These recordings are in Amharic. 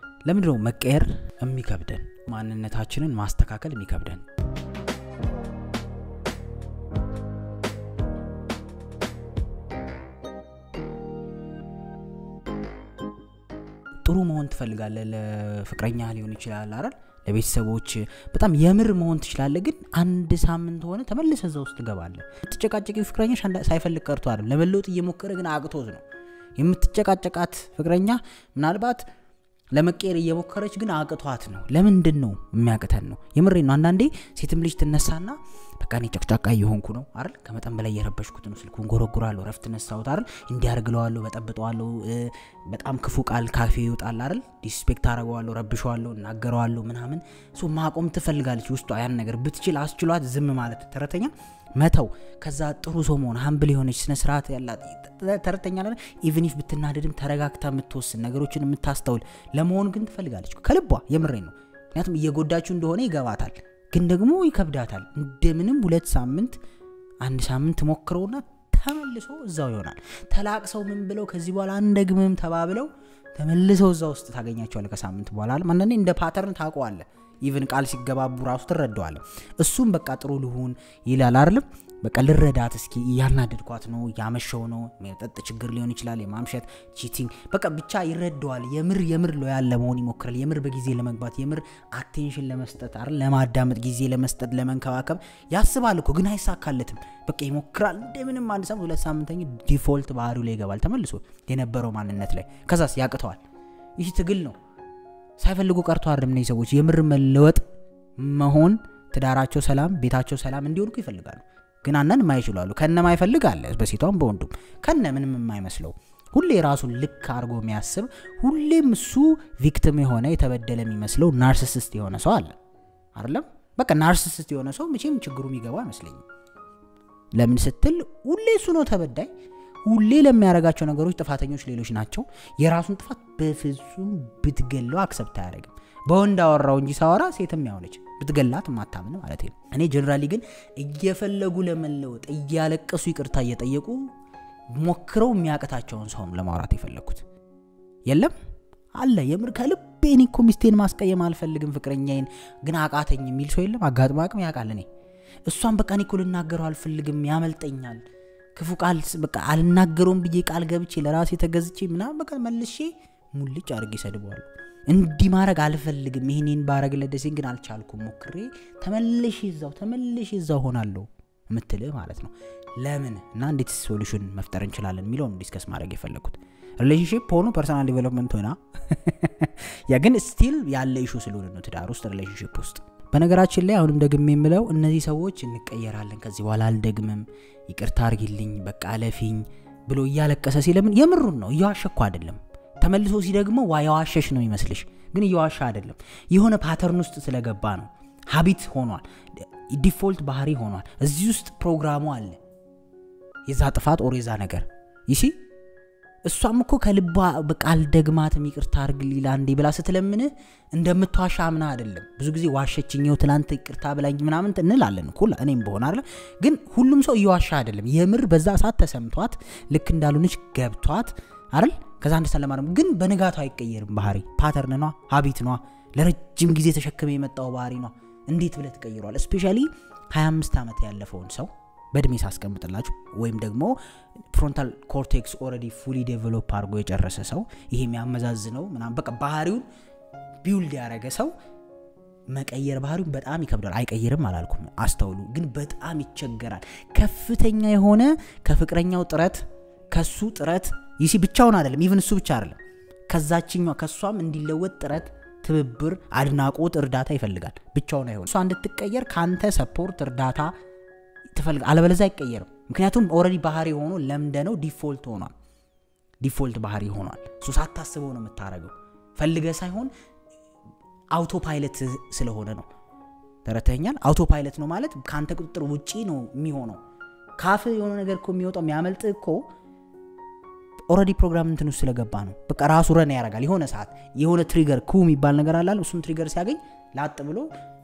ለምንድን ነው መቀየር የሚከብደን? ማንነታችንን ማስተካከል የሚከብደን? ጥሩ መሆን ትፈልጋለህ። ለፍቅረኛ ሊሆን ይችላል አይደል? ለቤተሰቦች በጣም የምር መሆን ትችላለህ። ግን አንድ ሳምንት ሆነ ተመልሰ እዛ ውስጥ ትገባለህ። የምትጨቃጨቂ ፍቅረኛሽ ሳይፈልግ ቀርቶ አይደለም፣ ለመለወጥ እየሞከረ ግን አቅቶት ነው። የምትጨቃጨቃት ፍቅረኛ ምናልባት ለመቀየር እየሞከረች ግን አቅቷት ነው። ለምንድን ነው የሚያቅተን ነው? የምሬ ነው። አንዳንዴ ሴትም ልጅ ትነሳና በቃ እኔ ጨቅጫቃ እየሆንኩ ነው አይደል፣ ከመጠን በላይ እየረበሽኩት ነው፣ ስልኩን ጎረጉራለሁ፣ ረፍት ነሳሁት አይደል፣ እንዲያርግለዋለሁ፣ በጠብጠዋለሁ፣ በጣም ክፉ ቃል ካፌ ይወጣል አይደል፣ ዲስፔክት አረገዋለሁ፣ ረብሸዋለሁ፣ እናገረዋለሁ ምናምን። ሶ ማቆም ትፈልጋለች ውስጧ ያን ነገር ብትችል አስችሏት ዝም ማለት ተረተኛ መተው ከዛ ጥሩ ሰው መሆን ሀምብል የሆነች ስነ ስርዓት ያላት ተረተኛ ለ ኢቨን ኢፍ ብትናደድም ተረጋግታ የምትወስን ነገሮችን የምታስተውል ለመሆን ግን ትፈልጋለች ከልቧ የምሬ ነው ምክንያቱም እየጎዳችሁ እንደሆነ ይገባታል ግን ደግሞ ይከብዳታል እንደምንም ሁለት ሳምንት አንድ ሳምንት ሞክረውና ተመልሶ እዛው ይሆናል ተላቅሰው ምን ብለው ከዚህ በኋላ አንደግምም ተባብለው ተመልሰው እዛ ውስጥ ታገኛቸዋለ ከሳምንት በኋላ አንዳንዴ እንደ ፓተርን ታውቀዋለ ኢቨን ቃል ሲገባቡ ራሱ ትረዳዋለ እሱም በቃ ጥሩ ልሁን ይላል አይደለም በቃ ልረዳት እስኪ እያናደድኳት ነው እያመሸው ነው መጠጥ ችግር ሊሆን ይችላል የማምሸት ቺቲንግ በቃ ብቻ ይረዳዋል የምር የምር ሎያል ለመሆን ይሞክራል የምር በጊዜ ለመግባት የምር አቴንሽን ለመስጠት አይደል ለማዳመጥ ጊዜ ለመስጠት ለመንከባከብ ያስባል እኮ ግን አይሳካለትም በቃ ይሞክራል እንደምንም አንድ ሳምንት ሁለት ሳምንተኛ ዲፎልት ባህሪው ላይ ይገባል ተመልሶ የነበረው ማንነት ላይ ከዛስ ያቅተዋል ይህ ትግል ነው ሳይፈልጉ ቀርቶ አይደለም እነዚህ ሰዎች የምር መለወጥ መሆን ትዳራቸው ሰላም ቤታቸው ሰላም እንዲሆኑ ይፈልጋሉ ግን አነን የማይችሉ አሉ ከነ ማይፈልግ አለ በሴቷም በወንዱም ከነ ምንም የማይመስለው ሁሌ ራሱን ልክ አድርጎ የሚያስብ ሁሌም እሱ ቪክቲም የሆነ የተበደለ የሚመስለው ናርሲሲስት የሆነ ሰው አለ አይደለም በቃ ናርሲሲስት የሆነ ሰው መቼም ችግሩ የሚገባው አይመስለኝም ለምን ስትል ሁሌ እሱ ነው ተበዳይ ሁሌ ለሚያደርጋቸው ነገሮች ጥፋተኞች ሌሎች ናቸው የራሱን ጥፋት በፍጹም ብትገለው አክሰብት አያደርግም በወንድ አወራው እንጂ ሳወራ ሴትም ያሆነች ብትገላት ማታምን ማለት ነው እኔ ጀነራሊ ግን እየፈለጉ ለመለወጥ እያለቀሱ ይቅርታ እየጠየቁ ሞክረው የሚያቅታቸውን ሰውም ለማውራት የፈለግኩት የለም አለ የምር ከልቤ እኔ እኮ ሚስቴን ማስቀየም አልፈልግም ፍቅረኛዬን ግን አቃተኝ የሚል ሰው የለም አጋጥሞ አቅም ያውቃል እኔ እሷን በቃ እኔ እኮ ልናገረው አልፈልግም ያመልጠኛል ክፉ ቃል በቃ አልናገረውም ብዬ ቃል ገብቼ ለራሴ ተገዝቼ ምናምን በቃ መልሼ ሙልጭ አድርጌ ሰድበዋል እንዲህ ማድረግ አልፈልግም ይህንን ባረግለት ደሴን ግን አልቻልኩም ሞክሬ ተመልሼ እዛው ተመልሼ እዛው ሆናለሁ የምትልህ ማለት ነው ለምን እና እንዴት ሶሉሽን መፍጠር እንችላለን የሚለውን ዲስከስ ማድረግ የፈለግኩት ሪሌሽንሽፕ ሆኖ ፐርሰናል ዲቨሎፕመንት ሆና ያ ግን ስቲል ያለ ኢሹ ስለሆነ ነው ትዳር ውስጥ ሪሌሽንሽፕ ውስጥ በነገራችን ላይ አሁንም ደግሜ የምለው እነዚህ ሰዎች እንቀየራለን ከዚህ በኋላ አልደግምም ይቅርታ አርጊልኝ በቃ አለፊኝ ብሎ እያለቀሰ ሲለምን የምሩን ነው እየዋሸኩ አይደለም ተመልሶ ሲደግሞ ዋ የዋሸሽ ነው ይመስልሽ ግን እየዋሻ አይደለም የሆነ ፓተርን ውስጥ ስለገባ ነው ሀቢት ሆኗል ዲፎልት ባህሪ ሆኗል እዚህ ውስጥ ፕሮግራሙ አለ የዛ ጥፋት ኦር የዛ ነገር ይሲ እሷም እኮ ከልቧ በቃ አልደግማትም ይቅርታ አርግልኝ ለአንዴ ብላ ስትለምንህ እንደምትዋሻ አምና አይደለም ብዙ ጊዜ ዋሸችኝው ትላንት ይቅርታ ብላኝ ምናምን እንላለን እኮ እኔም በሆን አለ ግን ሁሉም ሰው እየዋሻ አይደለም የምር በዛ ሰዓት ተሰምቷት ልክ እንዳልሆነች ገብቷት አይደል ከዛ አንድ ሰለማ ግን በንጋቱ አይቀየርም ባህሪ ፓተርን ኗ ሀቢት ኗ ለረጅም ጊዜ ተሸክመ የመጣው ባህሪ ኗ እንዴት ብለ ትቀይሯል እስፔሻሊ 25 ዓመት ያለፈውን ሰው በእድሜ ሳስቀምጥላችሁ ወይም ደግሞ ፍሮንታል ኮርቴክስ ኦረዲ ፉሊ ዴቨሎፕ አድርጎ የጨረሰ ሰው ይሄ የሚያመዛዝነው ምናም በቃ ባህሪውን ቢውልድ ያደረገ ሰው መቀየር ባህሪውን በጣም ይከብዳል አይቀይርም አላልኩም አስተውሉ ግን በጣም ይቸገራል ከፍተኛ የሆነ ከፍቅረኛው ጥረት ከሱ ጥረት ይሲ ብቻውን አይደለም ኢቨን እሱ ብቻ አይደለም ከዛችኛው ከእሷም እንዲለወጥ ጥረት ትብብር አድናቆት እርዳታ ይፈልጋል ብቻውን አይሆን እሷ እንድትቀየር ከአንተ ሰፖርት እርዳታ ትፈልግ አለበለዛ አይቀየርም ምክንያቱም ኦረዲ ባህሪ ሆኖ ለምደ ነው ዲፎልት ሆኗል ዲፎልት ባህሪ ሆኗል እሱ ሳታስበው ነው የምታደረገው ፈልገ ሳይሆን አውቶ ፓይለት ስለሆነ ነው ተረተኛል አውቶ ፓይለት ነው ማለት ከአንተ ቁጥጥር ውጪ ነው የሚሆነው ካፍ የሆነ ነገር እኮ የሚወጣው የሚያመልጥ እኮ ኦረዲ ፕሮግራም እንትን ውስጥ ስለገባ ነው በቃ ራሱ ረን ያደርጋል የሆነ ሰዓት የሆነ ትሪገር ኩ የሚባል ነገር አላል እሱም ትሪገር ሲያገኝ ላጥ ብሎ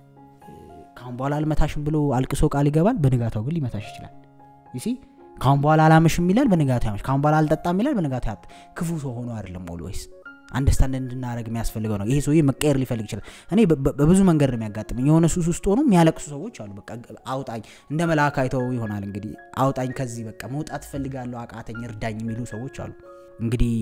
ካሁን በኋላ አልመታሽም ብሎ አልቅሶ ቃል ይገባል በንጋታው ግን ሊመታሽ ይችላል ይሲ ካሁን በኋላ አላመሽም ይላል በንጋታው ያመሽ ካሁን በኋላ አልጠጣም ይላል በንጋታው ያጥ ክፉ ሰው ሆኖ አይደለም ኦልዌይስ አንደርስታንድ እንድናደረግ የሚያስፈልገው ነው ይሄ ሰውዬ መቀየር ሊፈልግ ይችላል እኔ በብዙ መንገድ ነው የሚያጋጥመኝ የሆነ ሱስ ውስጥ ሆኖ የሚያለቅሱ ሰዎች አሉ በቃ አውጣኝ እንደ መልአክ አይተው ይሆናል እንግዲህ አውጣኝ ከዚህ በቃ መውጣት ፈልጋለሁ አቃተኝ እርዳኝ የሚሉ ሰዎች አሉ እንግዲህ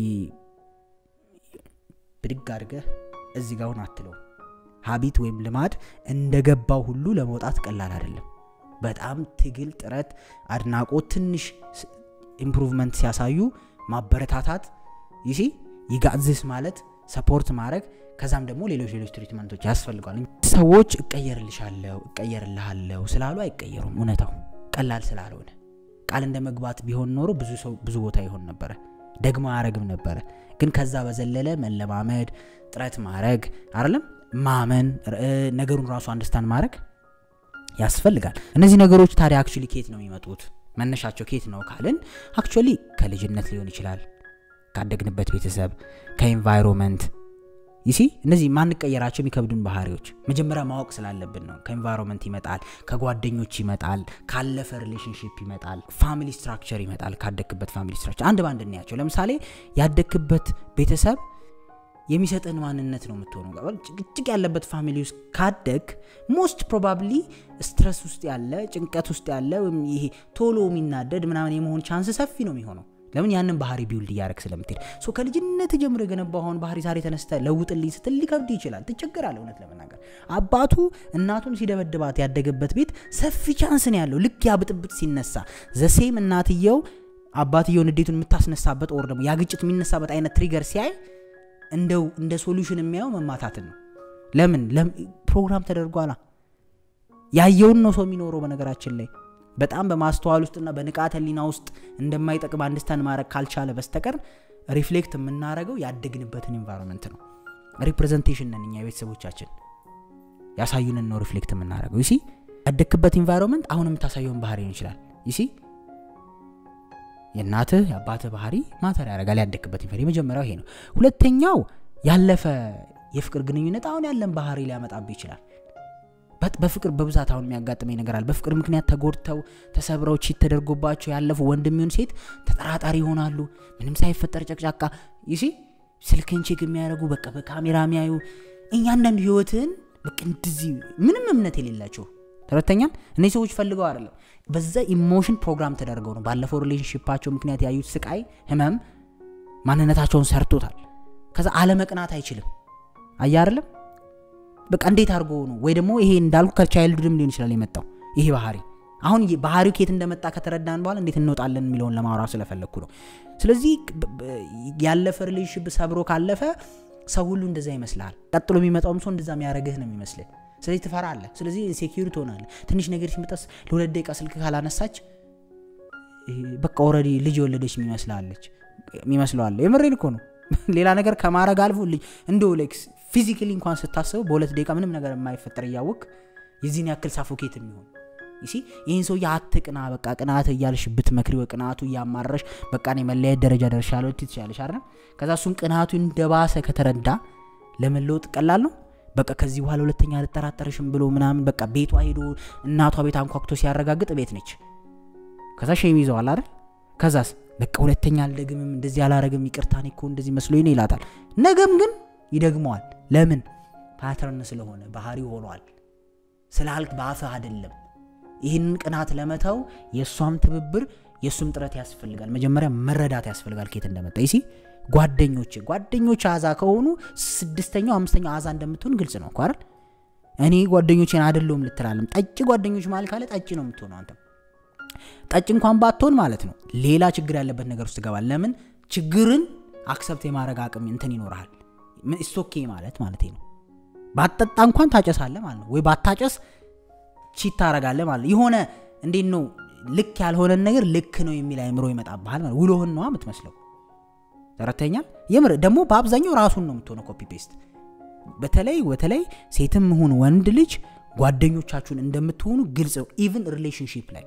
ብድግ አድርገህ እዚህ ጋር ሁን አትለው ሀቢት ወይም ልማድ እንደገባው ሁሉ ለመውጣት ቀላል አይደለም በጣም ትግል ጥረት አድናቆት ትንሽ ኢምፕሩቭመንት ሲያሳዩ ማበረታታት ይሲ ይጋዝስ ማለት ሰፖርት ማድረግ ከዛም ደግሞ ሌሎች ሌሎች ትሪትመንቶች ያስፈልጓል ሰዎች እቀየርልሻለሁ እቀየርልሃለሁ ስላሉ አይቀየሩም እውነታው ቀላል ስላልሆነ ቃል እንደ መግባት ቢሆን ኖሮ ብዙ ሰው ብዙ ቦታ ይሆን ነበረ ደግሞ አያረግም ነበረ ግን ከዛ በዘለለ መለማመድ ጥረት ማድረግ አይደለም ማመን ነገሩን ራሱ አንደርስታንድ ማድረግ ያስፈልጋል እነዚህ ነገሮች ታዲያ አክቹሊ ኬት ነው የሚመጡት መነሻቸው ኬት ነው ካልን አክቹሊ ከልጅነት ሊሆን ይችላል ካደግንበት ቤተሰብ ከኤንቫይሮንመንት ይሲ እነዚህ ማንቀየራቸው የሚከብዱን ባህሪዎች መጀመሪያ ማወቅ ስላለብን ነው ከኤንቫይሮንመንት ይመጣል ከጓደኞች ይመጣል ካለፈ ሪሌሽንሽፕ ይመጣል ፋሚሊ ስትራክቸር ይመጣል ካደግክበት ፋሚሊ ስትራክቸር አንድ ባንድ እናያቸው ለምሳሌ ያደግክበት ቤተሰብ የሚሰጥን ማንነት ነው የምትሆነው ጭቅጭቅ ያለበት ፋሚሊ ውስጥ ካደግ ሞስት ፕሮባብሊ ስትረስ ውስጥ ያለ ጭንቀት ውስጥ ያለ ወይም ይሄ ቶሎ የሚናደድ ምናምን የመሆን ቻንስ ሰፊ ነው የሚሆነው ለምን ያንን ባህሪ ቢውልድ እያደረግ ስለምትሄድ ሶ ከልጅነት ጀምሮ የገነባውን ባህሪ ዛሬ ተነስተ ለውጥልኝ ስትል ሊከብድ ይችላል ትቸገራለ እውነት ለመናገር አባቱ እናቱን ሲደበድባት ያደገበት ቤት ሰፊ ቻንስ ነው ያለው ልክ ያ ብጥብጥ ሲነሳ ዘሴም እናትየው አባትየው ንዴቱን የምታስነሳበት ኦር ደግሞ ያ ግጭት የሚነሳበት አይነት ትሪገር ሲያይ እንደው እንደ ሶሉሽን የሚያየው መማታትን ነው ለምን ፕሮግራም ተደርጓላ ያየውን ነው ሰው የሚኖረው በነገራችን ላይ በጣም በማስተዋል ውስጥና በንቃተ ሊና ውስጥ እንደማይጠቅም አንድስታንድ ማድረግ ካልቻለ በስተቀር ሪፍሌክት የምናደረገው ያደግንበትን ኤንቫይሮንመንት ነው ሪፕሬዘንቴሽን ነን እኛ ቤተሰቦቻችን ያሳዩንን ነው ሪፍሌክት የምናደረገው ይሲ ያደግክበት ኤንቫይሮንመንት አሁን የምታሳየውን ባህሪ ሊሆን ይችላል ይሲ የእናትህ የአባትህ ባህሪ ማተር ያደርጋል ያደግክበት ኢንፌር የመጀመሪያው ይሄ ነው ሁለተኛው ያለፈ የፍቅር ግንኙነት አሁን ያለን ባህሪ ሊያመጣብህ ይችላል በፍቅር በብዛት አሁን የሚያጋጥመኝ ነገር አለ በፍቅር ምክንያት ተጎድተው ተሰብረው ቺት ተደርጎባቸው ያለፉ ወንድም ይሁን ሴት ተጠራጣሪ ይሆናሉ ምንም ሳይፈጠር ጨቅጫቃ ይሲ ስልክን ቼክ የሚያደርጉ በቃ በካሜራ የሚያዩ እያንዳንዱ ህይወትን በቃ እንደዚህ ምንም እምነት የሌላቸው ተረተኛል እነዚህ ሰዎች ፈልገው አይደለም በዛ ኢሞሽን ፕሮግራም ተደርገው ነው ባለፈው ሪሌሽንሽፓቸው ምክንያት ያዩት ስቃይ ህመም ማንነታቸውን ሰርቶታል ከዛ አለመቅናት አይችልም አያ አይደለም በቃ እንዴት አድርጎ ነው ወይ ደግሞ ይሄ እንዳልኩ ከቻይልድም ሊሆን ይችላል የመጣው ይሄ ባህሪ አሁን ባህሪው ከየት እንደመጣ ከተረዳን በኋላ እንዴት እንወጣለን የሚለውን ለማውራት ስለፈለግኩ ነው ስለዚህ ያለፈ ሪሌሽንሽፕ ሰብሮ ካለፈ ሰው ሁሉ እንደዛ ይመስልሃል ቀጥሎ የሚመጣውም ሰው እንደዛ የሚያደረግህ ነው የሚመስልህ ስለዚህ ትፈራለህ ስለዚህ ሴኪሪ ትሆናለ ትንሽ ነገር ሲመጣስ ለሁለት ደቂቃ ስልክ ካላነሳች በቃ ኦረዲ ልጅ የወለደች የሚመስላለች የሚመስለዋለ የምሬን እኮ ነው ሌላ ነገር ከማድረግ አልፎ ልጅ እንደ ሌክስ ፊዚካሊ እንኳን ስታስበው በሁለት ደቂቃ ምንም ነገር የማይፈጠር እያወቅ የዚህን ያክል ሳፎኬት የሚሆን ይሲ ይህን ሰው አትቅና በቃ ቅናት እያልሽ ብትመክሪ ቅናቱ እያማረሽ በቃ እኔ መለያየት ደረጃ ደርሻለሁ ትችላለሽ አይደል ከዛ እሱን ቅናቱ እንደባሰ ከተረዳ ለመለወጥ ቀላል ነው በቃ ከዚህ በኋላ ሁለተኛ አልጠራጠርሽም ብሎ ምናምን በቃ ቤቷ ሄዶ እናቷ ቤት አንኳኩቶ ሲያረጋግጥ ቤት ነች ከዛ ሸም ይዘዋል አይደል ከዛስ በቃ ሁለተኛ አልደግምም እንደዚህ አላረግም ይቅርታን እኮ እንደዚህ መስሎኝ ነው ይላታል ነገም ግን ይደግመዋል ለምን ፓተርን ስለሆነ ባህሪ ሆኗል ስላልክ በአፍህ አይደለም ይህንን ቅናት ለመተው የእሷም ትብብር የእሱም ጥረት ያስፈልጋል መጀመሪያ መረዳት ያስፈልጋል ኬት እንደመጣ ይሲ ጓደኞች ጓደኞች አዛ ከሆኑ ስድስተኛው አምስተኛው አዛ እንደምትሆን ግልጽ ነው አይደል እኔ ጓደኞቼን አደለውም ልትላለም ጠጭ ጓደኞች ማለት ካለ ጠጭ ነው የምትሆነው አንተም ጠጭ እንኳን ባትሆን ማለት ነው ሌላ ችግር ያለበት ነገር ውስጥ ትገባል ለምን ችግርን አክሰብት የማድረግ አቅም እንትን ይኖርሃል ስቶኬ ማለት ማለት ነው ባጠጣ እንኳን ታጨሳለ ማለት ነው ወይ ባታጨስ ቺት ታረጋለ ማለት የሆነ እንዴት ነው ልክ ያልሆነን ነገር ልክ ነው የሚል አይምሮ ይመጣብሃል ማለት ውሎህን ነዋ የምትመስለው ተረተኛል የምር ደግሞ በአብዛኛው ራሱን ነው የምትሆነው ኮፒ ፔስት በተለይ በተለይ ሴትም ሁን ወንድ ልጅ ጓደኞቻችሁን እንደምትሆኑ ግልጽ ነው ኢቭን ሪሌሽንሽፕ ላይ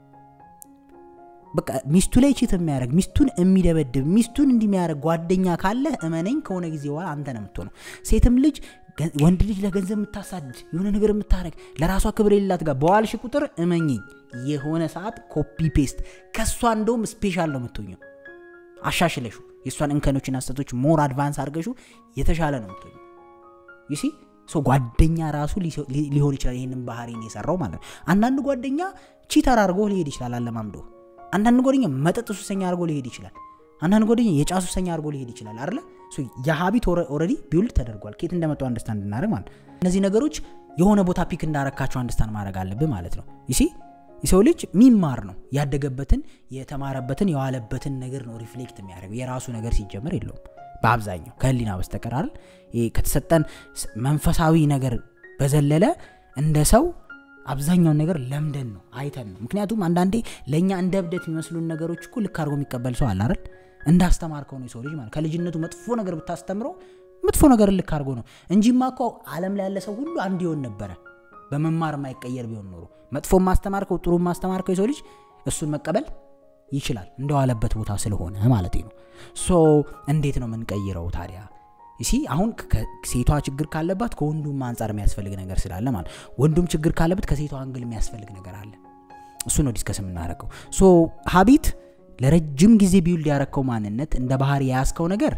በቃ ሚስቱ ላይ ቺት የሚያደርግ ሚስቱን የሚደበድብ ሚስቱን እንዲሚያደርግ ጓደኛ ካለህ እመነኝ ከሆነ ጊዜ በኋላ አንተ ነው የምትሆነው ሴትም ልጅ ወንድ ልጅ ለገንዘብ የምታሳድድ የሆነ ነገር የምታደረግ ለራሷ ክብር የሌላት ጋር በዋልሽ ቁጥር እመኝኝ የሆነ ሰዓት ኮፒ ፔስት ከእሷ እንደውም ስፔሻል ነው የምትኘው አሻሽለሹ የእሷን እንከኖችና ስህተቶች ሞር አድቫንስ አድርገሹ የተሻለ ነው ምትሆኝ ይሲ ሶ ጓደኛ ራሱ ሊሆን ይችላል ይህንን ባህሪን የሰራው ማለት ነው አንዳንድ ጓደኛ ቺተር አድርጎ ሊሄድ ይችላል አለማምዶ አንዳንድ ጓደኛ መጠጥ ሱሰኛ አድርጎ ሊሄድ ይችላል አንዳንድ ጓደኛ የጫት ሱሰኛ አድርጎ ሊሄድ ይችላል አለ የሀቢት ኦረዲ ቢውልድ ተደርጓል ኬት እንደመጡ አንደርስታንድ እናደርግ ማለት እነዚህ ነገሮች የሆነ ቦታ ፒክ እንዳረካቸው አንደርስታንድ ማድረግ አለብህ ማለት ነው ይሲ የሰው ልጅ ሚማር ነው ያደገበትን የተማረበትን የዋለበትን ነገር ነው ሪፍሌክት የሚያደርገው የራሱ ነገር ሲጀምር የለውም በአብዛኛው ከህሊና በስተቀር አይደል ከተሰጠን መንፈሳዊ ነገር በዘለለ እንደ ሰው አብዛኛውን ነገር ለምደን ነው አይተን ነው ምክንያቱም አንዳንዴ ለእኛ እንደ እብደት የሚመስሉን ነገሮች እኮ ልክ አድርጎ የሚቀበል ሰው አለ አይደል እንዳስተማርከው ነው የሰው ልጅ ማለት ከልጅነቱ መጥፎ ነገር ብታስተምረው መጥፎ ነገር ልክ አድርጎ ነው እንጂማ እኮ አለም ላይ ያለ ሰው ሁሉ አንድ ይሆን ነበረ በመማር የማይቀየር ቢሆን ኖሮ መጥፎ ማስተማርከው ጥሩ ማስተማርከው የሰው ልጅ እሱን መቀበል ይችላል እንደዋለበት ቦታ ስለሆነ ማለት ነው ሶ እንዴት ነው የምንቀይረው ታዲያ ሲ አሁን ሴቷ ችግር ካለባት ከወንዱም አንጻር የሚያስፈልግ ነገር ስላለ ማለት ወንዱም ችግር ካለበት ከሴቷ አንግል የሚያስፈልግ ነገር አለ እሱ ነው ዲስከስ የምናደርገው ሶ ሀቢት ለረጅም ጊዜ ቢውልድ ያረከው ማንነት እንደ ባህር የያዝከው ነገር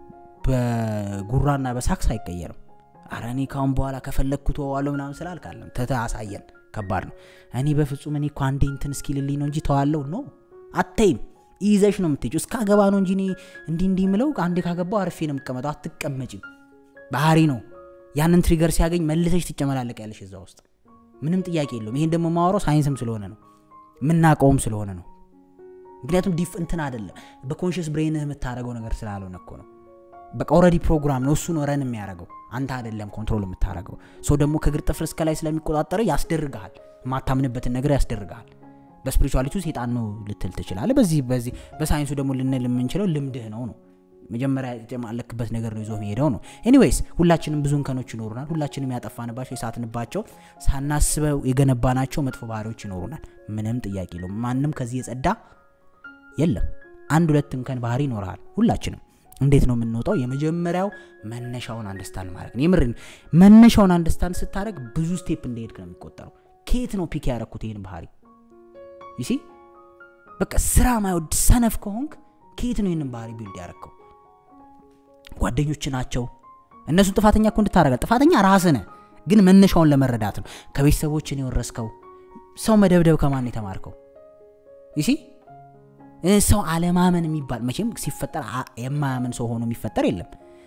በጉራና በሳክስ አይቀየርም አረ እኔ ካሁን በኋላ ከፈለግኩ ተዋዋለሁ ምናምን ስላልካለም ተታሳየን ከባድ ነው እኔ በፍጹም እኔ እኮ አንዴ እንትን እስኪልልኝ ነው እንጂ ተዋለው ነው አተይም ይዘሽ ነው የምትሄጂው እስካገባ ነው እንጂ እንዲህ እንዲህ ምለው አንዴ ካገባው አርፌ ነው የምቀመጠው አትቀመጭም ባህሪ ነው ያንን ትሪገር ሲያገኝ መልሰሽ ትጨመላለቅ ያለሽ እዛ ውስጥ ምንም ጥያቄ የለውም ይሄን ደግሞ ማወራው ሳይንስም ስለሆነ ነው የምናውቀውም ስለሆነ ነው ምክንያቱም ዲፍ እንትን አይደለም በኮንሽስ ብሬንህ የምታደረገው ነገር ስላልሆነ እኮ ነው በቃ ኦረዲ ፕሮግራም ነው እሱ ነው ረን የሚያደረገው አንተ አይደለም ኮንትሮል የምታደረገው ሰው ደግሞ ከግር ጥፍር እስከ ላይ ስለሚቆጣጠረ ያስደርግሃል የማታምንበትን ነገር ያስደርግሃል በስፒሪቹዋሊቲ ሴጣን ነው ልትል ትችላለ በዚህ በዚህ በሳይንሱ ደግሞ ልንል የምንችለው ልምድህ ነው ነው መጀመሪያ የተማለክበት ነገር ነው ይዞ ሄደው ነው ኤኒዌይስ ሁላችንም ብዙ እንከኖች ይኖሩናል ሁላችንም ያጠፋንባቸው የሳትንባቸው ሳናስበው የገነባናቸው መጥፎ ባህሪዎች ይኖሩናል ምንም ጥያቄ የለውም ማንም ከዚህ የጸዳ የለም አንድ ሁለት እንከን ባህሪ ይኖርሃል ሁላችንም እንዴት ነው የምንወጣው የመጀመሪያው መነሻውን አንደስታንድ ማድረግ የምር መነሻውን አንደስታንድ ስታደረግ ብዙ ስቴፕ እንደሄድክ ነው የሚቆጠረው ከየት ነው ፒክ ያረኩት ይህን ባህሪ ይሲ በቃ ስራ ማይወድ ሰነፍ ከሆንክ ከየት ነው ይህንን ባህሪ ቢልድ ያረከው ጓደኞች ናቸው እነሱን ጥፋተኛ እኮ እንድታረጋል ጥፋተኛ ራስ ነ ግን መነሻውን ለመረዳት ነው ከቤተሰቦችን የወረስከው ሰው መደብደብ ከማን የተማርከው ይሲ ሰው አለማመን የሚባል መቼም ሲፈጠር የማያምን ሰው ሆኖ የሚፈጠር የለም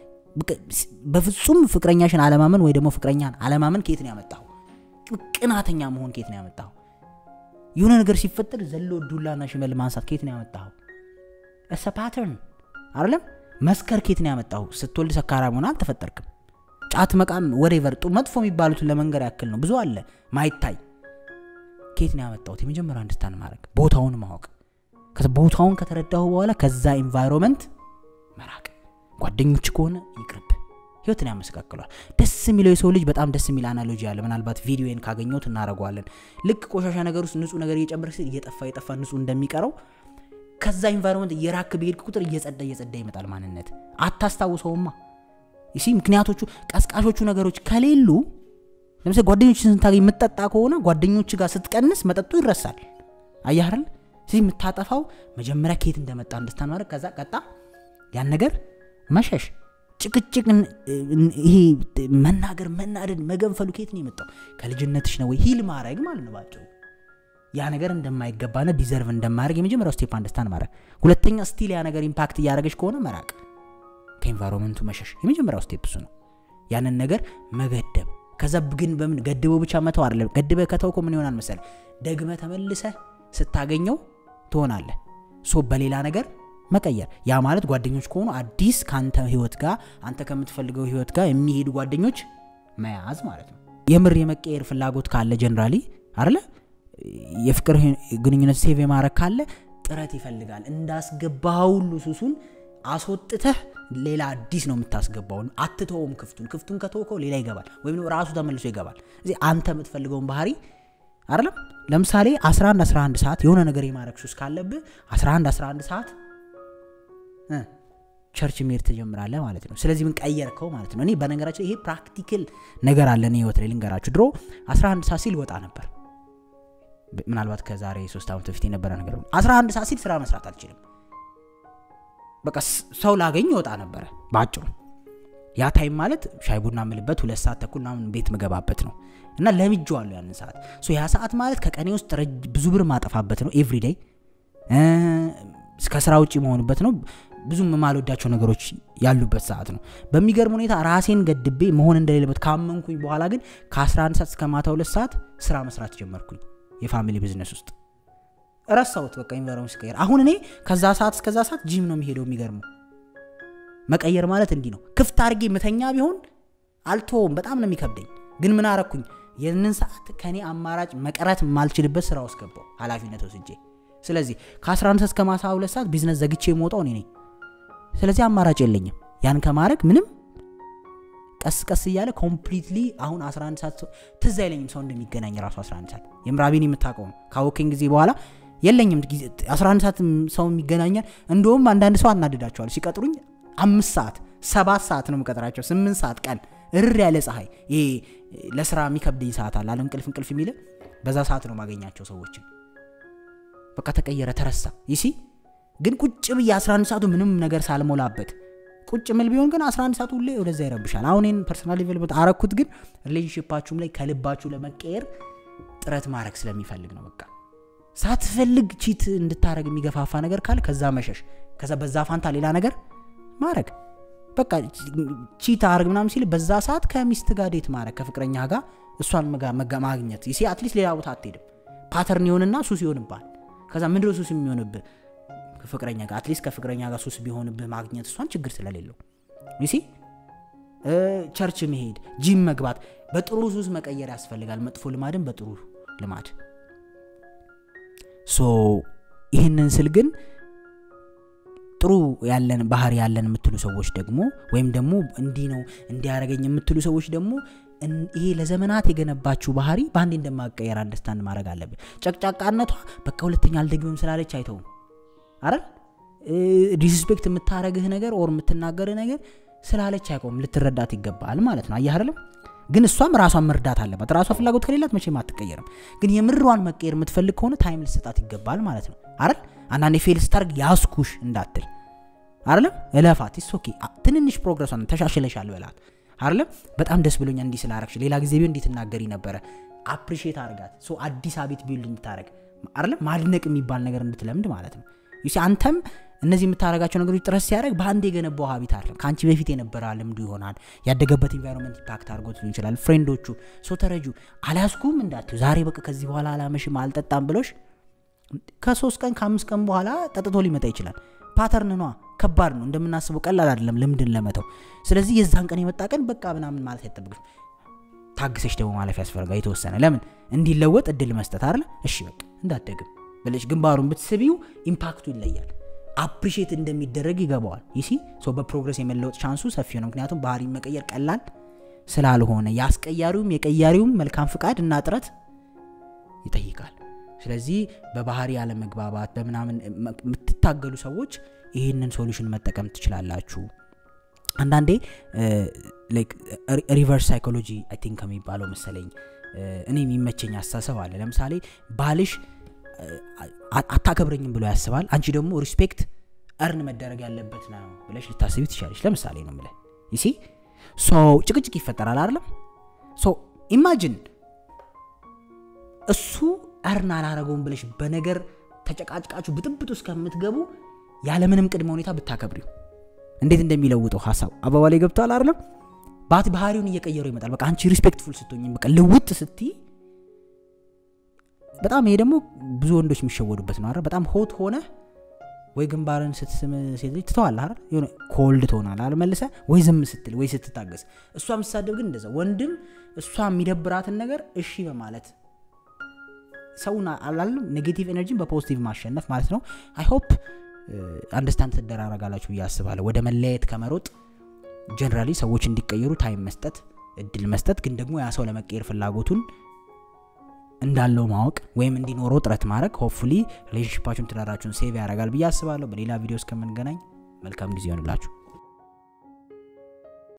በፍጹም ፍቅረኛሽን አለማመን ወይ ደግሞ ፍቅረኛን አለማመን ከየት ነው ያመጣው ቅናተኛ መሆን ከየት ነው ያመጣው የሆነ ነገር ሲፈጠር ዘሎ ዱላና ሽመል ማንሳት ከየት ነው ያመጣው እሰ ፓተርን አይደለም መስከር ከየት ነው ያመጣው ስትወልድ ሰካራም ሆነ አልተፈጠርክም ጫት መቃም ወሬቨር መጥፎ የሚባሉትን ለመንገር ያክል ነው ብዙ አለ ማይታይ ከየት ነው ያመጣሁት የመጀመሪያ አንድስታንድ ማድረግ ቦታውን ማወቅ ቦታውን ከተረዳሁ በኋላ ከዛ ኤንቫይሮንመንት መራቅ ጓደኞች ከሆነ ይቅርብ ህይወትን ያመሰቃቅሏል ደስ የሚለው የሰው ልጅ በጣም ደስ የሚል አናሎጂ አለ ምናልባት ቪዲዮን ካገኘሁት እናደረገዋለን ልክ ቆሻሻ ነገር ውስጥ ንጹህ ነገር እየጨመር ሲል እየጠፋ እየጠፋ ንጹህ እንደሚቀረው ከዛ ኢንቫይሮንመንት እየራክ በሄድክ ቁጥር እየጸዳ እየጸዳ ይመጣል ማንነት አታስታውሰውማ ይሲ ምክንያቶቹ ቀስቃሾቹ ነገሮች ከሌሉ ለምሳሌ ጓደኞችን ስንታገኝ የምጠጣ ከሆነ ጓደኞች ጋር ስትቀንስ መጠጡ ይረሳል አያህርል ስለዚህ የምታጠፋው መጀመሪያ ከየት እንደመጣ አንደስታን ማድረግ ከዛ ቀጣ ያን ነገር መሸሽ ጭቅጭቅ ይሄ መናገር መናደድ መገንፈሉ ከየት ነው የመጣው ከልጅነትሽ ነው ወይ ሂል ማድረግ ማለት ነው ባጭሩ ያ ነገር እንደማይገባና ዲዘርቭ እንደማያደርግ የመጀመሪያው ስቴፕ አንደስታንድ ማድረግ ሁለተኛ ስቲል ያ ነገር ኢምፓክት እያደረገች ከሆነ መራቅ ከኤንቫይሮንመንቱ መሸሽ የመጀመሪያው ስቴፕ እሱ ነው ያንን ነገር መገደብ ከዛ ግን በምን ገድበው ብቻ መተው አይደለም ገድበ ከተውኮ ምን ይሆናል መሰለ ደግመ ተመልሰ ስታገኘው ትሆናለህ ሶ በሌላ ነገር መቀየር ያ ማለት ጓደኞች ከሆኑ አዲስ ከአንተ ህይወት ጋር አንተ ከምትፈልገው ህይወት ጋር የሚሄዱ ጓደኞች መያዝ ማለት ነው የምር የመቀየር ፍላጎት ካለ ጀነራሊ አለ የፍቅር ግንኙነት ሴቭ የማድረግ ካለ ጥረት ይፈልጋል እንዳስገባ ሁሉ ሱሱን አስወጥተህ ሌላ አዲስ ነው የምታስገባው አትተውም ክፍቱን ክፍቱን ከተወከው ሌላ ይገባል ወይም ራሱ ተመልሶ ይገባል እዚህ አንተ የምትፈልገውን ባህሪ አይደለም ለምሳሌ 11 11 ሰዓት የሆነ ነገር የማድረግ ሱስ ካለብህ 11 11 ሰዓት ቸርች መሄድ ትጀምራለህ ማለት ነው ስለዚህ ምን ቀየርከው ማለት ነው እኔ በነገራችን ይሄ ፕራክቲክል ነገር አለ እኔ ህይወት ላይ ልንገራችሁ ድሮ 11 ሰዓት ሲል ወጣ ነበር ምናልባት ከዛሬ ሶስት ዓመት በፊት የነበረ ነገር 11 ሰዓት ሲል ስራ መስራት አልችልም በቃ ሰው ላገኝ ይወጣ ነበረ በአጭሩ ያ ታይም ማለት ሻይ ቡና ምልበት ሁለት ሰዓት ተኩል ምናምን ቤት ምገባበት ነው እና ለምጄዋለሁ ያንን ሰዓት ሶ ያ ሰዓት ማለት ከቀኔ ውስጥ ብዙ ብር ማጠፋበት ነው ኤቭሪዴይ ከስራ ውጭ መሆንበት ነው ብዙም የማልወዳቸው ነገሮች ያሉበት ሰዓት ነው በሚገርም ሁኔታ ራሴን ገድቤ መሆን እንደሌለበት ካመንኩኝ በኋላ ግን ከ11 ሰዓት እስከ ማታ ሁለት ሰዓት ስራ መስራት ጀመርኩኝ የፋሚሊ ቢዝነስ ውስጥ ረሳሁት በቃ ኢንቫይሮንመንት ሲቀየር አሁን እኔ ከዛ ሰዓት እስከዛ ሰዓት ጂም ነው የሚሄደው የሚገርመው መቀየር ማለት እንዲህ ነው ክፍት አድርጌ ምተኛ ቢሆን አልተውም በጣም ነው የሚከብደኝ ግን ምን አረኩኝ ይህንን ሰዓት ከእኔ አማራጭ መቅረት የማልችልበት ስራ ውስጥ ገባው ኃላፊነት ወስጄ ስለዚህ ከ11 እስከ ማሳ ሁለት ሰዓት ቢዝነስ ዘግቼ የምወጣው እኔ ነኝ ስለዚህ አማራጭ የለኝም ያን ከማድረግ ምንም ቀስ ቀስ እያለ ኮምፕሊትሊ አሁን 11 ሰዓት ትዝ አይለኝም ሰው እንደሚገናኝ ራሱ 11 ሰዓት የምራቢን የምታውቀው ካወከኝ ጊዜ በኋላ የለኝም 11 ሰዓት ሰው የሚገናኛል እንደውም አንዳንድ ሰው አናድዳቸዋል ሲቀጥሩኝ አምስት ሰዓት ሰባት ሰዓት ነው የምቀጥራቸው ስምንት ሰዓት ቀን እርር ያለ ፀሐይ ይሄ ለስራ የሚከብደኝ ሰዓት አለ አለ እንቅልፍ እንቅልፍ የሚል በዛ ሰዓት ነው ማገኛቸው ሰዎችን በቃ ተቀየረ ተረሳ ይሲ ግን ቁጭ ብዬ 11 ሰዓቱ ምንም ነገር ሳልሞላበት ቁጭ ምል ቢሆን ግን 11 ሰዓቱ ሁሌ ወደዛ ይረብሻል አሁን ይህን ፐርሰናል ዴቨሎፕመንት አረኩት ግን ሪሌሽንሽፓችሁም ላይ ከልባችሁ ለመቀየር ጥረት ማድረግ ስለሚፈልግ ነው በቃ ሳትፈልግ ቺት እንድታረግ የሚገፋፋ ነገር ካለ ከዛ መሸሽ ከዛ በዛ ፋንታ ሌላ ነገር ማድረግ በቃ ቺት አርግ ምናምን ሲል በዛ ሰዓት ከሚስት ጋር ዴት ማድረግ ከፍቅረኛ ጋር እሷን ማግኘት ይሲ አትሊስት ሌላ ቦታ አትሄድም ፓተርን ይሆንና ሱስ ይሆንባል ከዛ ምንድነው ሱስ የሚሆንብህ ፍቅረኛ ጋር አትሊስት ከፍቅረኛ ጋር ሱስ ቢሆንብህ ማግኘት እሷን ችግር ስለሌለው ይሲ ቸርች መሄድ ጂም መግባት በጥሩ ሱስ መቀየር ያስፈልጋል መጥፎ ልማድን በጥሩ ልማድ ሶ ይህንን ስል ግን ጥሩ ያለን ባህሪ ያለን የምትሉ ሰዎች ደግሞ ወይም ደግሞ እንዲህ ነው እንዲያደረገኝ የምትሉ ሰዎች ደግሞ ይሄ ለዘመናት የገነባችሁ ባህሪ በአንዴ እንደማቀየር አንደርስታንድ ማድረግ አለብን ጨቅጫቃነቷ በቃ ሁለተኛ አልደግምም ስላለች አይተውም አይደል ዲስስፔክት የምታረግህ ነገር ኦር የምትናገርህ ነገር ስላለች አይቆም ልትረዳት ይገባል ማለት ነው አየህ አይደለም ግን እሷም ራሷን መርዳት አለባት ራሷ ፍላጎት ከሌላት መቼም አትቀየርም ግን የምሯን መቀየር የምትፈልግ ከሆነ ታይም ልሰጣት ይገባል ማለት ነው አይደል አንዳንዴ ፌል ስታርግ ያስኩሽ እንዳትል አይደለም እለፋት ኦኬ ትንንሽ ፕሮግረሷን ተሻሽለሻል በላት አይደለም በጣም ደስ ብሎኛ እንዲህ ስላረግሽ ሌላ ጊዜ ቢሆን እንዲህ ትናገሪ ነበረ አፕሪሼት አርጋት ሶ አዲስ አቤት ቢውልድ እንድታረግ አይደለም ማድነቅ የሚባል ነገር እንድትለምድ ማለት ነው ዩሲ አንተም እነዚህ የምታደረጋቸው ነገሮች ጥረት ሲያደረግ በአንድ የገነባው ሀቢት አለ ከአንቺ በፊት የነበረ ልምዱ ይሆናል ያደገበት ኢንቫይሮንመንት ኢምፓክት አድርጎት ሊሆን ይችላል ፍሬንዶቹ ሶ ተረጁ አልያዝኩም እንዳትዩ ዛሬ በቃ ከዚህ በኋላ አላመሽም አልጠጣም ብሎሽ ከሶስት ቀን ከአምስት ቀን በኋላ ጠጥቶ ሊመጣ ይችላል ፓተርን ኗ ከባድ ነው እንደምናስበው ቀላል አይደለም ልምድን ለመተው ስለዚህ የዛን ቀን የመጣ ቀን በቃ ምናምን ማለት አይጠብቅም ታግሰሽ ደግሞ ማለፍ ያስፈልጋል የተወሰነ ለምን እንዲለወጥ እድል መስጠት አለ እሺ በቃ እንዳደግም ብለሽ ግንባሩን ብትስቢው ኢምፓክቱ ይለያል አፕሪሼት እንደሚደረግ ይገባዋል ይሲ በፕሮግረስ የመለወጥ ቻንሱ ሰፊ ነው ምክንያቱም ባህሪ መቀየር ቀላል ስላልሆነ የአስቀያሪውም የቀያሪውም መልካም ፍቃድ እና ጥረት ይጠይቃል ስለዚህ በባህሪ ያለመግባባት በምናምን የምትታገሉ ሰዎች ይህንን ሶሉሽን መጠቀም ትችላላችሁ አንዳንዴ ሪቨርስ ሳይኮሎጂ አይ ቲንክ ከሚባለው መሰለኝ እኔ የሚመቸኝ አስተሳሰብ አለ ለምሳሌ ባልሽ አታከብረኝም ብሎ ያስባል አንቺ ደግሞ ሪስፔክት እርን መደረግ ያለበት ነው ብለሽ ልታስቢ ትችላለች ለምሳሌ ነው ምለ ይሲ ጭቅጭቅ ይፈጠራል አይደለም ሶ ኢማጂን እሱ እርን አላረገውም ብለሽ በነገር ተጨቃጭቃችሁ ብጥብጥ እስከምትገቡ ያለምንም ቅድመ ሁኔታ ብታከብሪው እንዴት እንደሚለውጠው ሀሳብ አባባ ላይ ገብተዋል አይደለም ባት ባህሪውን እየቀየረው ይመጣል በቃ አንቺ ሪስፔክትፉል ስትሆኝ በቃ ልውጥ ስትይ በጣም ይሄ ደግሞ ብዙ ወንዶች የሚሸወዱበት ነው በጣም ሆት ሆነ ወይ ግንባርን ስትስም ሴት ልጅ ትተዋል አይደል የሆነ ኮልድ ትሆናል አይደል መልሰ ወይ ዝም ስትል ወይ ስትታገስ እሷ የምትሳደብ ግን እንደዛ ወንድም እሷ የሚደብራትን ነገር እሺ በማለት ሰውን አላለም ኔጌቲቭ ኤነርጂን በፖዚቲቭ ማሸነፍ ማለት ነው አይ ሆፕ አንደርስታንድ ትደራረጋላችሁ ብዬ አስባለሁ ወደ መለያየት ከመሮጥ ጀነራሊ ሰዎች እንዲቀየሩ ታይም መስጠት እድል መስጠት ግን ደግሞ ያ ሰው ለመቀየር ፍላጎቱን እንዳለው ማወቅ ወይም እንዲኖረው ጥረት ማድረግ ሆፕፉሊ ሪሌሽንሽፓችሁን ትዳራችሁን ሴቭ ያደርጋል ብዬ አስባለሁ በሌላ ቪዲዮ እስከምንገናኝ መልካም ጊዜ ይሆንላችሁ